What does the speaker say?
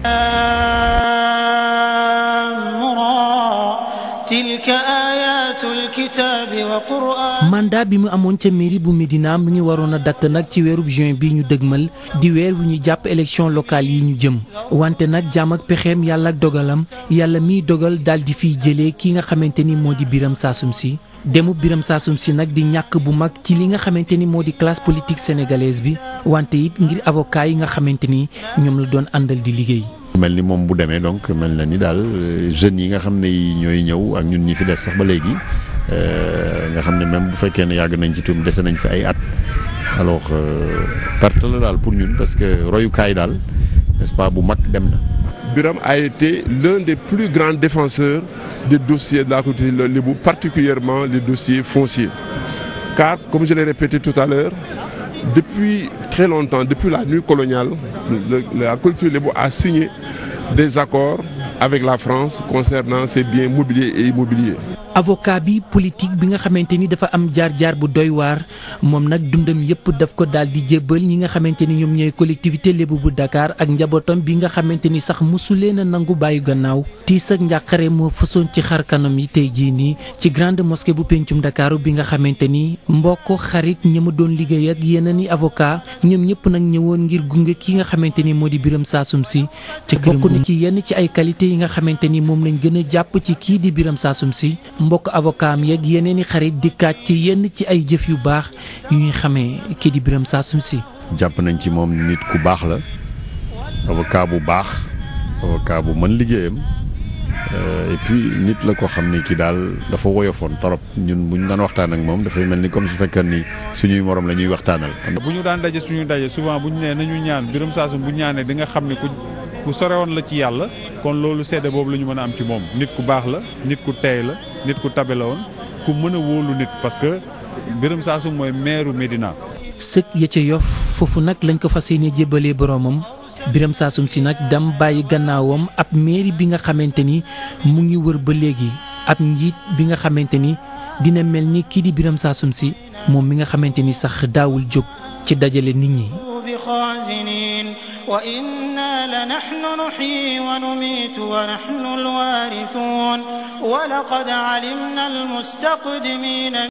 تلك آيات الكتاب وقرآن mandat bi mu amoon ca mairie bu Médina mu ngi waroon a dakk nag ci weerub juin bi ñu dëgmal di weer wu ñu jàpp élection locale yi ñu jëm wante nag jaam ak pexeem yàlla ak dogalam yàlla miy dogal daal di fiy jëlee ki nga xamante ni moo di Biram Saasum Si demu Biram Saasum Si nag di ñàkk bu mag ci li nga xamante ni moo di classe politique sénégalaise bi wante it ngir avocat yi nga xamante ni ñoom la doon àndal di liggéey. mel ni moom bu demee donc mel na ni daal jeunes yi nga xam ne ñooy ñëw ak ñun ñi fi des sax ba léegi nga xam ne même bu fekkee ne yàgg nañ ci tuum dese nañ fi ay at alors perte la daal pour ñun parce que royukaay daal n'est-ce pas bu mag dem na. Biram a été l'un des plus grands défenseurs des dossiers de la culture lébou, particulièrement les dossiers fonciers. Car, comme je l'ai répété tout à l'heure, depuis très longtemps, depuis la nuit coloniale, le, la culture lébou a signé des accords avec la France concernant ses biens mobiliers et immobiliers. avocat bi politique bi nga xamante ni dafa am jaar-jaar bu doy waar moom nag dundam yëpp daf ko daal di jébbal ñi nga xamante ni ñoom ñooy collectivité lébu bu Dakar ak njabootam bi nga xamante ni sax mosuleen a nangu bàyyi gannaaw tiis ak njàqare moo fësoon ci xar kanam yi tey jii nii ci grande mosquée bu pencum Dakar bi nga xamante ni mbokk xarit ñi ma doon liggéey ak yeneen i avocat ñoom ñëpp nag ñëwoon ngir gunge ki nga xamante ni moo di Biram Saasum Si ci bokk na ci yenn ci ay qualité yi nga xamante ni moom lañ gën a jàpp ci kii di Biram Saasum Si mbokk avocat am yeeg yeneen i xarit dikkaat ci yenn ci ay jëf yu baax yu ñuy xamee kii di Biram Saasum Si jàpp nañ ci moom nit ku baax la avocat bu baax avocat bu mën liggéeyam et puis nit la ko xam ne kii daal dafa woyofoon torop ñun bu ñu daan waxtaan ak moom dafay mel ni comme su fekkee ni suñuy morom la ñuy waxtaanal. bu ñu daan daje suñuy daje souvent bu ñu nee nañu ñaan Biram Saasum bu ñaanee di nga xam ne ku ku sorewoon la ci yàlla kon loolu sedde boobu la ñu mën a am ci moom nit ku baax la nit ku teey la nit ku tabe la woon ku mën a wóolu nit parce que Biram Saasum mooy meeru Médina. sëk ya ca yof foofu nag lañ ko fas yéene jébbalee boromam Biram Saasum Si nag dam bàyyi gannaawam ab mairie bi nga xamante ni mu ngi wër ba léegi ab njiit bi nga xamante ni dina mel ni kii di Biram Saasum Si moom mi nga xamante ni sax daawul jóg ci dajale nit ñi. بخازنين وإنا لنحن نحيي ونميت ونحن الوارثون ولقد علمنا المستقدمين